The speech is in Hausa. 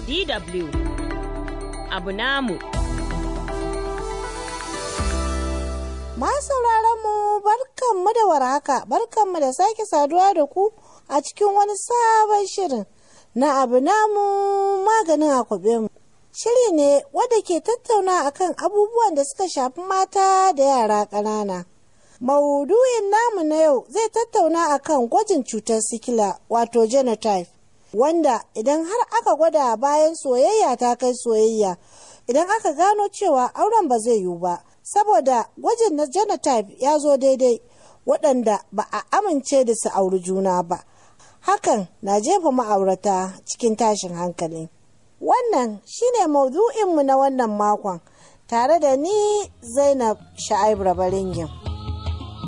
DW abu namu. Masu mu barkanmu da warhaka, barkanmu da sake saduwa da ku a cikin wani sabon shirin na abu namu maganin akwabe mu. Shiri ne wadda ke tattauna akan abubuwan da suka shafi mata da yara ƙanana. Maudu'in namu na yau zai tattauna akan gwajin cutar sikila wato genotype wanda idan har aka gwada bayan soyayya ta kai soyayya idan aka gano cewa auren ba zai yiwu ba saboda gwajin na genotype ya zo daidai waɗanda ba a amince da su auri juna ba hakan na jefa ma'aurata cikin tashin hankali wannan shine maudu'inmu na wannan makon tare da ni zainab sha'ib rabaringin.